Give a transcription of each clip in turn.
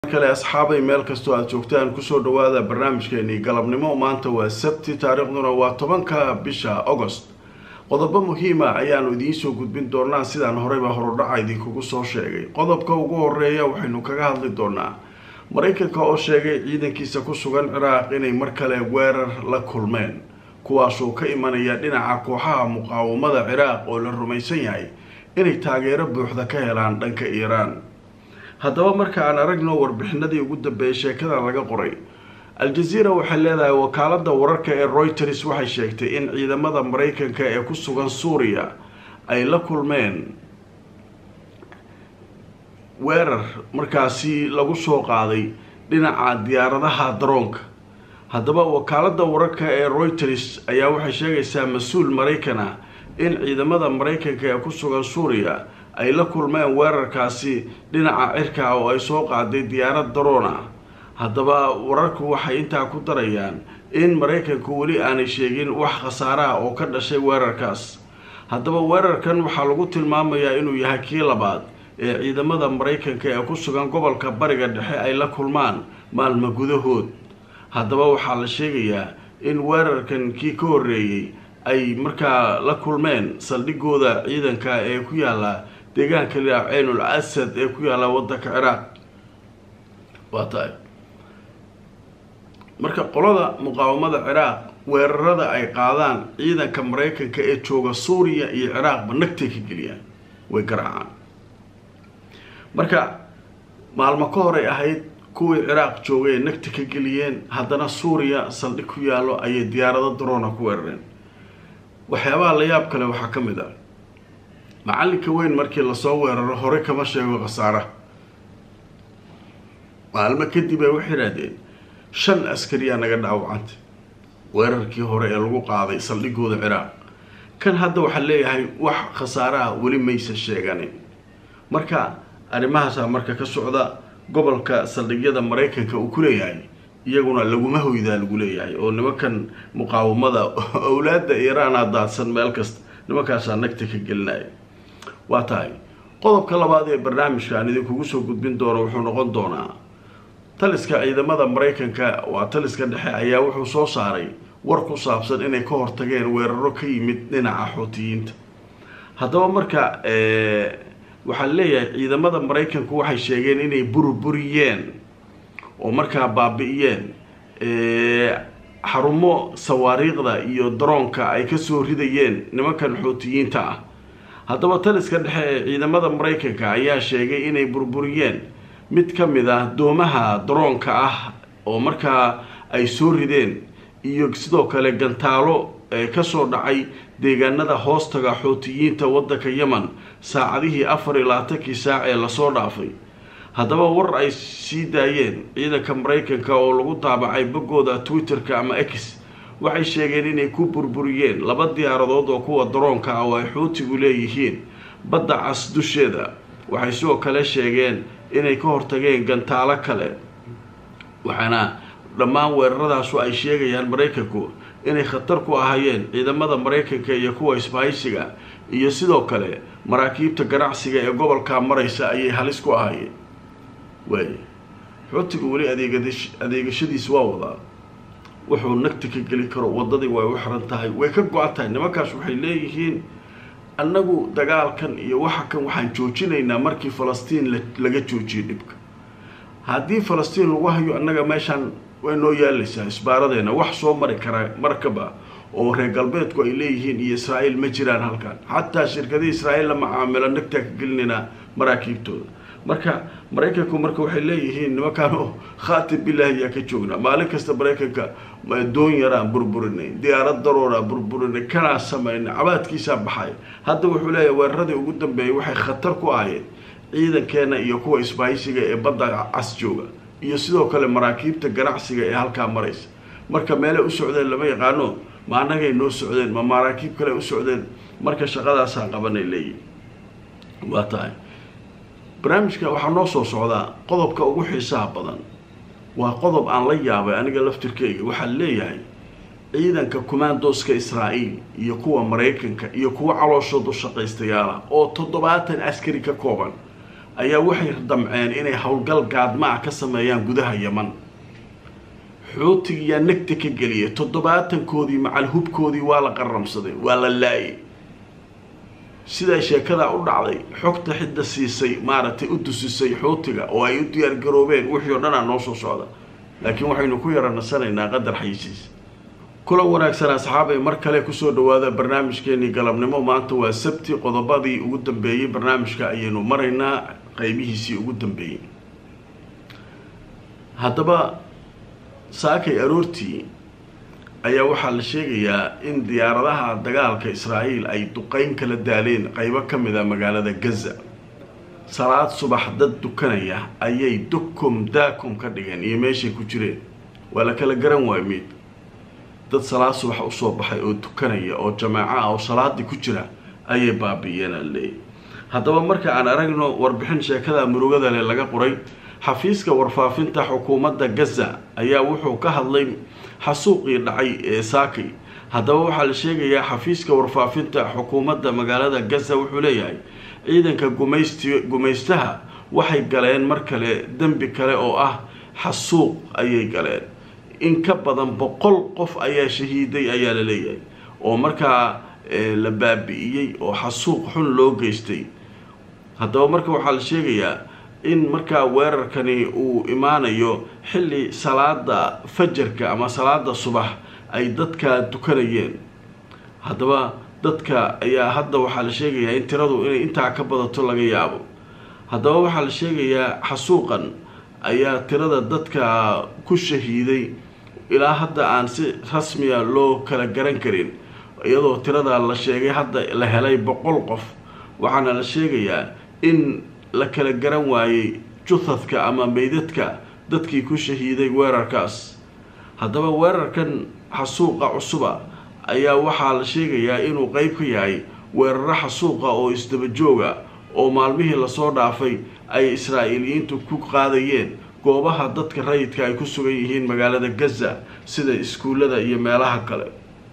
kale asxaabay meel kastoo aada joogtaan kusoo dhawaada barnaamijkeenii galabnimo maanta waa sabti taariikhduna waa tobanka bisha agost qodobo muhiima ayaanu idiin soo gudbin doonaa sidaan horeyba horudhaca idinkugu soo sheegay qodobka ugu horeeya waxaynu kaga hadli doonaa maraykanka oo sheegay ciidankiisa ku sugan ciraaq inay mar kale weerar la kulmeen kuwaasoo ka imanaya dhinaca kooxaha muqaawamada ciraaq oo la rumaysan yahay inay taageero buuxda ka helaan dhanka iiraan haddaba marka aan aragno warbixinadii ugu dambeeyay sheekada laga qoray al-jazeera waxay leedahay wakaalada wararka ee reuters waxay sheegtay in ciidamada maraykanka ee ku sugan suuriya ay la kulmeen weerar markaasi lagu soo qaaday dhinaca diyaaradaha daroonka haddaba wakaalada wararka ee reuters ayaa waxay sheegaysaa mas-uul maraykan ah in ciidamada maraykanka ee ku sugan suuriya ay la kulmeen weerarkaasi dhinaca cirka oo ay soo qaaday diyaarad daroon ah haddaba wararku waxay intaa ku darayaan in maraykanku weli aanay sheegin wax khasaaraha oo ka dhashay weerarkaas haddaba weerarkan waxaa lagu tilmaamayaa inuu yahay kii labaad ee ciidamada maraykanka ee ku sugan gobolka bariga dhexe ay la kulmaan maalmo gudahood haddaba waxaa la sheegayaa in weerarkan kii ka horreeyey ay markaa la kulmeen saldhigooda ciidanka ee ku yaala deegaanka liaa ceynul asad ee ku yaalla waddanka ciraaq waa tahay marka qolada muqaawamada ciraaq weerarada ay qaadaan ciidanka maraykanka ee jooga suuriya iyo ciraaqba nagtay ka geliyaan way garaacaan marka maalmo ka horay ahayd kuwii ciraaq joogay ee nagta ka geliyeen haddana suuriya saldhig ku yaallo ayay diyaarado daroona ku weerareen waxyaabaha la yaab kale waxaa ka mid ah macalinka weyn markii lasoo weeraro hore kama sheego khasaara maalmo kadib ay waxay idhaahdeen shan askariyaa naga dhaawacantay weerarkii hore ee lagu qaaday saldhigooda ciraaq kan hadda waxaa leeyahay wax khasaaraha weli maysa sheeganin marka arrimahaasaa marka ka socda gobolka saldhigyada maraykanka uu ku leeyahay iyaguna laguma hoydaa lagu leeyahay oo nimankan muqaawamada owlaada iiraana daadsan meel kasta nimankaasaa nagta ka gelinaya waa tahay qodobka labaad ee barnaamijka aan idinkugu soo gudbin doono wuxuu noqon doonaa taliska ciidamada maraykanka waa taliska dhexe ayaa wuxuu soo saaray war ku saabsan inay ka hortageen weeraro ka yimid dhinaca xootiyiinta haddaba marka waxaa leeyahay ciidamada maraykanku waxay sheegeen inay burburiyeen oo markaa baabi-iyeen xarumo sawaariiqda iyo daroonka ay kasoo ridayeen nimankan xootiyiinta ah haddaba taliska dhexe ee ciidamada maraykanka ayaa sheegay inay burburiyeen mid ka mid ah doomaha daroonka ah oo markaa ay soo rideen iyo sidoo kale gantaalo kasoo dhacay deegaanada hoostaga xootiyiinta waddanka yemen saacadihii afar iyo labaatankii saac ee lasoo dhaafay haddaba war ay sii daayeen ciidanka maraykanka oo lagu daabacay boggooda twitter-ka ama x waxay sheegeen inay ku burburiyeen laba diyaaradood oo kuwa daroonka ah oo ay xuutigu leeyihiin badda cas dusheeda waxay sidoo kale sheegeen inay ka hortageen gantaalo kale waxaana dhammaan weeraradaasoo ay sheegayaan maraykanku inay khatar ku ahaayeen ciidamada maraykanka iyo kuwa isbahaysiga iyo sidoo kale maraakiibta ganacsiga ee gobolka maraysa ayay halis ku ahaayeen waay xootigu weli adeegadash adeegashadiisa waa wadaa wuxuu nagta ka geli karo waddadii way u xiran tahay way ka go-an tahay nimankaas waxay leeyihiin annagu dagaalkan iyo waxa kan waxaan joojinaynaa markii falastiin laga joojiyay dhibka haddii falastiin lagu hayo annaga meeshaan way noo yaalaysaa isbaaradeena wax soo mari karaa markaba oo reer galbeedku ay leeyihiin iyo israa'iil ma jiraan halkan xataa shirkadii israa'iil la macaamilo nagtaa ka gelinaynaa maraakiibtooda marka maraykanku marka waxay leeyihiin nimankaan oo khaatib bilaahi yaa ka joognaa maalin kasta maraykanka doon yaraan burburinay diyaarad daroonaa burburinay kanaa samaynay cabaadkiisaa baxay hadda wuxuu leeyahay weeraradii ugu dambeeyay waxay khatar ku ahayeen ciidankeena iyo kuwa isbahaysiga ee badda cas jooga iyo sidoo kale maraakiibta ganacsiga ee halkaa maraysa marka meelay u socdeen lama yaqaano ma annagay noo socdeen ma maraakiib kale u socdeen marka shaqadaasaa qabanay leeyihin waa tahay barnaamijka waxaa noo soo socdaa qodobka ugu xiisaha badan waa qodob aan la yaabay aniga laftirkeyga waxaa leeyahay ciidanka commandoska israa'iil iyo kuwa maraykanka iyo kuwa calooshoodu shaqaystayaala oo toddobaatan askari ka kooban ayaa waxay damceen inay howlgal gaadma ah ka sameeyaan gudaha yeman xuutigiyaa negta ka geliyay toddobaatankoodii macal hubkoodii waa la qaramsaday waa la laayay sidaa sheekadaa u dhacday xogta xidda siisay maaragtay u dusisay xuutiga oo ay u diyaargaroobeen wixii oo dhanaa noo soo socda laakiin waxaynu ku yara nasanaynaa qadar xayisiis kulan wanaagsan asxaabay mar kale kusoo dhawaada barnaamijkeenii galabnimo maanta waa sabti qodobadii ugu dambeeyey barnaamijka ayaynu maraynaa qeybihiisii ugu dambeeyey haddaba saakay aroortii ayaa waxaa la sheegayaa in diyaaradaha dagaalka israa'iil ay duqeyn kala daaleen qeybo ka mid a magaalada gaza salaad subax dad dukanaya ayay dukum daakum ka dhigeen iyo meeshay ku jireen waa la kala garan waayo miid dad salaad subax usoo baxay oo dukanaya oo jamaaco ah oo salaadii ku jira ayay baabi'iyeen aan leeyay haddaba marka aan aragno warbixin sheekada murugada leh laga qoray xafiiska warfaafinta xukuumadda gaza ayaa wuxuu ka hadlay xasuuqii dhacay ee saakay haddaba waxaa la sheegayaa xafiiska warfaafinta xukuumadda magaalada gaza wuxuu leeyahay ciidanka gumaysti gumaystaha waxay galeen mar kale dembi kale oo ah xasuuq ayay galeen in ka badan boqol qof ayaa shahiiday ayaa la leeyahay oo markaa la baabi'iyey oo xasuuq xun loo geystay haddaba marka waxaa la sheegayaa in markaa weerarkani uu imaanayo xilli salaada fajarka ama salaada subax ay dadka dukanayeen haddaba dadka ayaa hadda waxaa la sheegayaa in tiradu inay intaa ka badato laga yaabo haddaba waxaa la sheegayaa xasuuqan ayaa tirada dadka ku shahiiday ilaa hadda aan si rasmiya loo kala garan karin iyadoo tirada la sheegay hadda la helay boqol qof waxaana la sheegayaa in la kala garan waayey juthadka ama meydadka dadkii ku shahiiday weerarkaas haddaba weerarkan xasuuqa cusuba ayaa waxaa la sheegayaa inuu qeyb ka yahay weeraro xasuuqa oo isdaba jooga oo maalmihii lasoo dhaafay ay israa'iiliyiintu ku qaadayeen goobaha dadka rayidka ay ku sugan yihiin magaalada gaza sida iskuullada iyo meelaha kale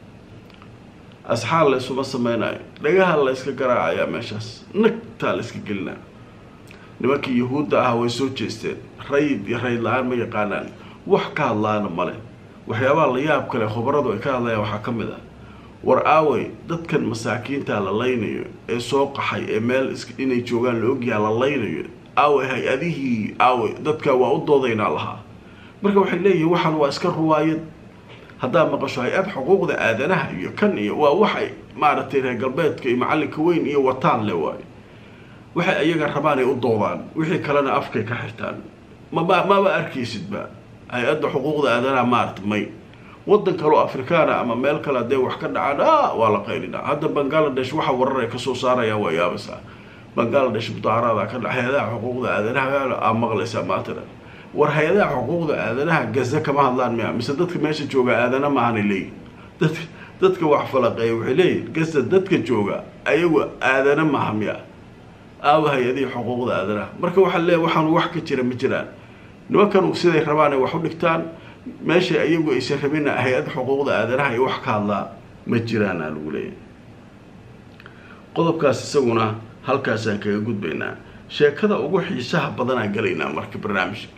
asxaal la ysuma sameynayo dhagaha la yska garaacayaa meeshaas nagtaa la yska gelinaa nimankii yahuudda ah way soo jeesteen rayid iyo rayid la-aan ma yaqaanaan wax ka hadlaana male waxyaabaha la yaab kale khubaradu ay ka hadlayaan waxaa ka mid ah war aawey dadkan masaakiinta la laynayo ee soo qaxay ee meel inay joogaan la ogyaha la laynayo aawey hay-adihii aawey dadka waa u doodaynaa lahaa marka waxay leeyihiin waxaan waa iska ruwaayad haddaad maqasho hay-ad xuquuqda aadanaha iyo kan iyo waa waxay maaragtay reer galbeedka iyo macallinka weyn iyo wataan le waayo waxay iyaga rabaan ay u doodaan wixii kalena afkay ka xirtaan maba maba arkaysidba hay-adda xuquuqda aadanaha maarata may waddan kaleo afrikaana ama meel kale hadee wax ka dhacaan a waa la qaylinaa hadda bangaladesh waxa warar ay kasoo saarayaan waa yaabaysaa bangaladesh mudaaraada ka dhac hay-adaha xuquuqda aadanaha aa maqlaysaa maatana war hay-adaha xuquuqda aadanaha gaza kama hadlaan miya mise dadka meesha jooga aadana maahanay leeyihin dad dadka wax falaqeeya waxay leeyihin gaza dadka jooga ayagu aadana maaha miya aawa hay-adihii xuquuqda aadanaha marka waxaa leeya waxaan wax ka jira ma jiraan nimankan siday rabaan ay wax u dhigtaan meesha iyagu aysan rabina hay-ad xuquuqda aadanaha ay wax ka hadlaa ma jiraan aa lagu leeyahay qodobkaas isaguna halkaasaan kaga gudbaynaa sheekada ugu xiisaha badanaa galaynaa marka barnaamijka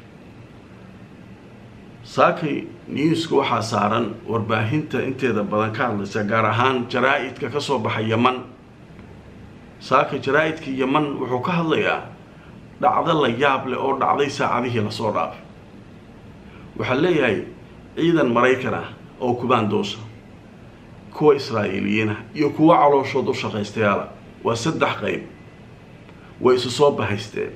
saakay newska waxaa saaran warbaahinta inteeda badan ka hadlaysa gaar ahaan jaraa-idka kasoo baxa yeman saaka jaraa-idka yeman wuxuu ka hadlayaa dhacdo la yaab leh oo dhacday saacadihii lasoo dhaafay waxaa leeyahay ciidan maraykan ah oo kubaandoosa kuwa israa'iiliyiin ah iyo kuwa calooshood u shaqaystayaala waa saddex qeyb way isu soo bahaysteen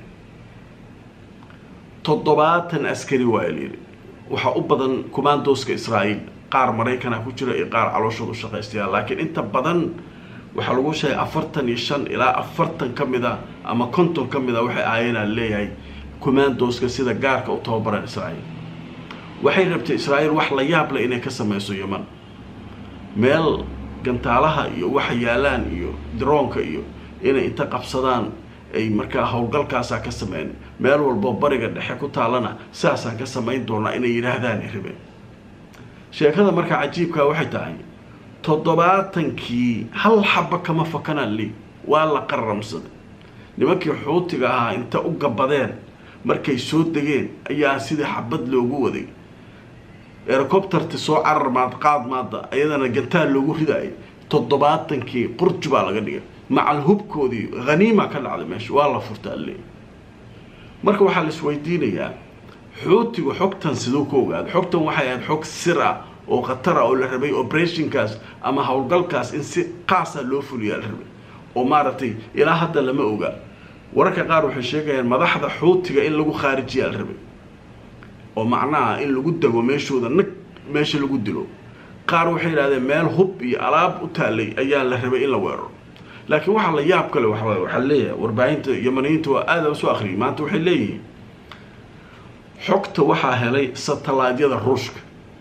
toddobaatan askari waa layidhi waxaa u badan kumaandooska israa'iil qaar maraykan ah ku jira iyo qaar calooshood u shaqaystayaal laakiin inta badan waxaa lagu sheegay afartan iyo shan ilaa afartan ka mid a ama konton ka mid a waxay ahaayeenaa leeyahay kumaandooska sida gaarka u tababaran israa'iil waxay rabtay israa'iil wax la yaab leh inay ka sameyso yeman meel gantaalaha iyo waxa yaalaan iyo daroonka iyo inay inta qabsadaan ay markaa howlgalkaasaa ka sameyn meel walbo bariga dhexe ku taallana sidaasaan ka samayn doonaa inay yidhaahdaan ay rabeen sheekada markaa cajiibkaa waxay tahay toddobaatankii hal xaba kama fakanaan li waa la qaramsaday nimankii xuutiga ahaa inta u gabadeen markay soo degeen ayaa sidii xabad loogu waday erocopterti soo carar maad qaad maada ayadana gantaal loogu ridaayay toddobaatankii qurji baa laga dhigay macal hubkoodii haniima ka dhacday meesha waa la furta alle marka waxaa la isweydiinayaa xuutigu xogtan siduu ku ogaada xogtan waxay ahayd xog sir ah oo khatar ah oo la rabay operationkaas ama howlgalkaas in si qaasa loo fuliyaa la rabay oo maaragtay ilaa hadda lama oga wararka qaar waxay sheegayaan madaxda xuutiga in lagu khaarijiyaa la rabay oo macnaha in lagu dego meeshooda nag meesha lagu dilo qaar waxay yidhahdeen meel hub iyo alaab u taalay ayaa la rabay in la weeraro laakiin waxaa la yaab kale waxa waxaa leeyahay warbaahinta yamaniyiinta waa aada usoo akhriyay maanta waxay leeyihiin xogta waxaa helay satellaadyada ruushka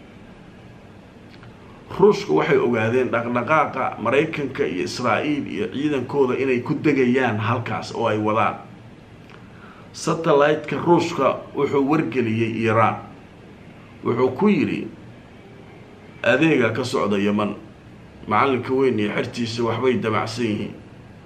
ruushka waxay ogaadeen dhaqdhaqaaqa maraykanka iyo israa'iil iyo ciidankooda inay ku degayaan halkaas oo ay wadaan satellite-ka ruushka wuxuu wargeliyey iiraan wuxuu ku yidhi adeega ka socda yeman macalinka weyn iyo xertiisa waxbay damacsan yihiin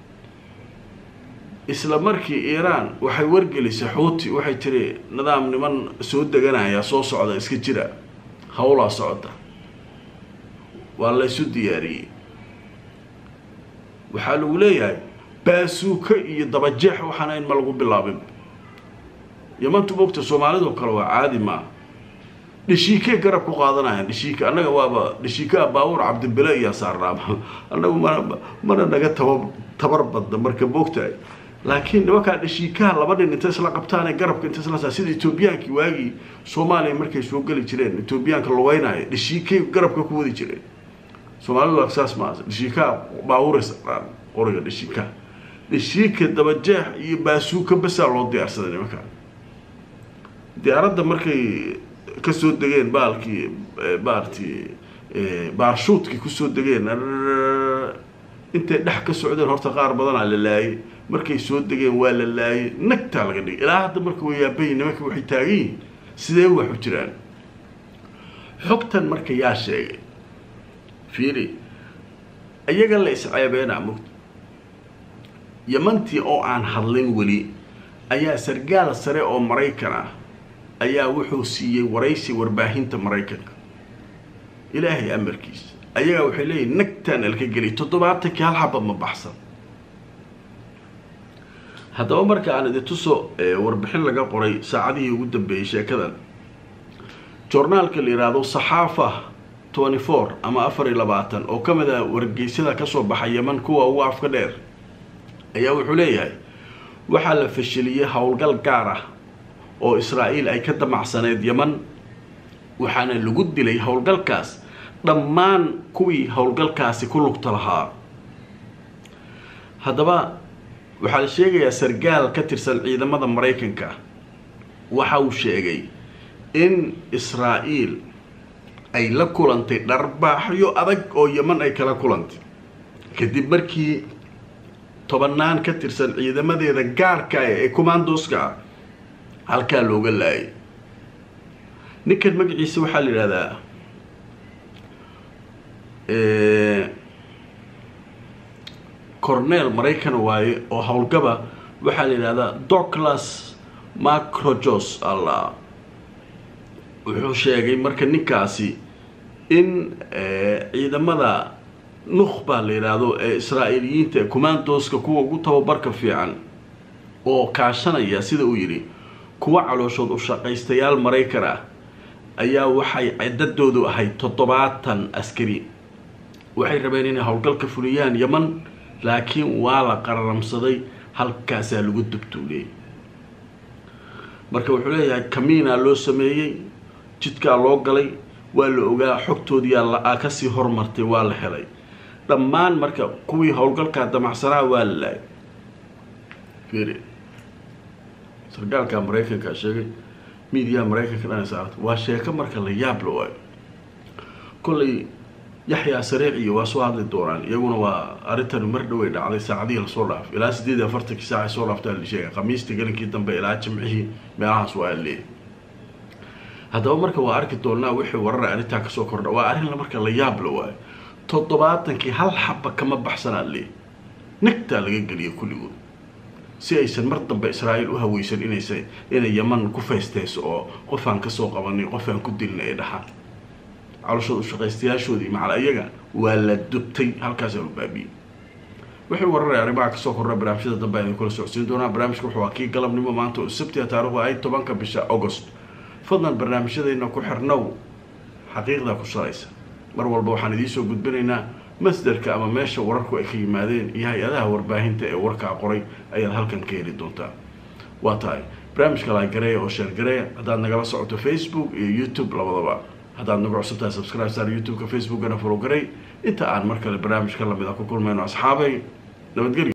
isla markii iiraan waxay wargelisay xuuti waxay tiri nidaam niman soo deganaya soo socda iska jira howlaa socota waa laysu diyaariyey waxaa lagu leeyahay baasuuka iyo dabajeex waxaana in ma lagu bilaabin yamantu mogta soomaalidoo kale waa caadi maa dhashiikey garab ku qaadanayaan dhashiika annaga waaba dhashiikaa baabuur cabdibile iyaa saarnaa annagu mana mana naga taba tabar badna marka moogtahay laakiin nimankaa dhashiikaha laba nin intay isla qabtaane garabka intay isla saa sida etoobiyaankii waagii soomaaliya markay soo geli jireen etoobiyaanka lugeynaayo dhashiikay garabka ku wadi jireen soomaalidu saas maa dhashiikaha baabuuray saarnaan qoriga dhashiikaha dhashiika dabajeex iyo baasuuka basaa loo diyaarsaday nimankaa diyaaradda markay kasoo degeen baalkii maaragtay baarshuudkii kusoo degeen intay dhex ka socdeen horta qaar badanaa la laayay markay soo degeen waa la laayay nagtaa laga dhigay ilaa hadda marka way yaabayi nimanka waxay taagan yihiin sidee wax u jiraan xogtan marka yaa sheegay fiiri iyaga la isceebeenaa mugta yamantii oo aan hadlin weli ayaa sargaal sare oo maraykan ah ayaa wuxuu siiyey waraysi warbaahinta maraykanka ilaahay amarkiisa ayagaa waxay leeyihin nagtaan alka geliy toddobaatankii hal xaba ma baxsan haddaba marka aan idin tuso warbixin laga qoray saacadihii ugu dambeeyey sheekadan joornaalka la yidhaahdo saxaafa twenty four ama afar iyo labaatan oo ka mid ah wargeysyada kasoo baxa yeman kuwa ugu afka dheer ayaa wuxuu leeyahay waxaa la fashiliyey howlgal gaar ah oo israa'iil ay ka damacsaneyd yeman waxaana lagu dilay howlgalkaas dhammaan kuwii howlgalkaasi ku lugta lahaa haddaba waxaa la sheegayaa sargaal ka tirsan ciidamada maraykanka waxa uu sheegay in israa'iil ay la kulantay dharbaaxyo adag oo yeman ay kala kulantay kadib markii tobanaan ka tirsan ciidamadeeda gaarka ah ee commandoska ah halkaa looga laayay ninkan magaciisa waxaa la yidhahdaa cornel maraykan waaye oo howlgaba waxaa la yidhahdaa doclas macrojos alla wuxuu sheegay marka ninkaasi in ciidamada nukhba la yidhaahdo ee israa'iiliyiinta ee commandoska kuwa ugu tababarka fiican oo kaashanaya sida uu yidhi kuwa calooshood u shaqaystayaal maraykan ah ayaa waxay ciddadoodu ahayd toddobaatan askari waxay rabeen inay howlgalka fuliyaan yeman laakiin waa la qararamsaday halkaasaa lagu dubtuuliyey marka wuxuu leeyahay kamiinaa loo sameeyey jidkaa loo galay waa la ogaa xogtoodiyaa kasii hormartay waa la helay dhammaan marka kuwii howlgalkaa damacsanaa waa la laayay fiiri sargaalka maraykanka sheegay miidiyaha maraykanka dhan saarta waa sheeko marka la yaab la waayo kollay yaxyaa sariic iyo waa soo hadli doonaan iyaguna waa arrintan mar dhoway dhacday saacadihii lasoo dhaaf ilaa sideed iyo afartankii saaca soo dhaaftaa la sheegay khamiistii galinkii dambe ilaa jimcihii meelahaas waa leeyahy haddaba marka waa arki doonaa wixii warara arrintaa kasoo kordha waa arrin marka la yaab la waayo toddobaatankii hal xaba kama baxsanaa leey nagtaa laga geliya kulligood si aysan mar dambe israa'iil u haweysan inaysa inay yaman ku feysteyso oo qofaan kasoo qabanay qofaan ku dilna ee dhaxa calooshooda ushaqaystayaashoodii macal ayaga waa la dubtay halkaasaa u baabiyey wuxuu wararaya arrimaha kasoo korra barnaamijyada dambe aynu kula socodsiin doonaa barnaamijka wuxuu waa kii galabnimo maanta oo sabtiga taarikhdu ay tobanka bisha agost fadlan barnaamijyadeena ku xirnow xaqiiqda ku salaysa mar walba waxaan idiinsoo gudbinaynaa masderka ama meesha wararku ay ka yimaadeen iyo hay-adaha warbaahinta ee warkaa qoray ayaad halkan ka heli doontaa waa tahay barnaamijka laagareeya oo sheergareeya haddaad nagala socoto facebook iyo youtube labadaba haddaad nagu cusubtahay subscribe saar youtube-ka facebookana follow garey inta aan mar kale barnaamijka lamid a ku kulmayno asxaabay nabadgelyo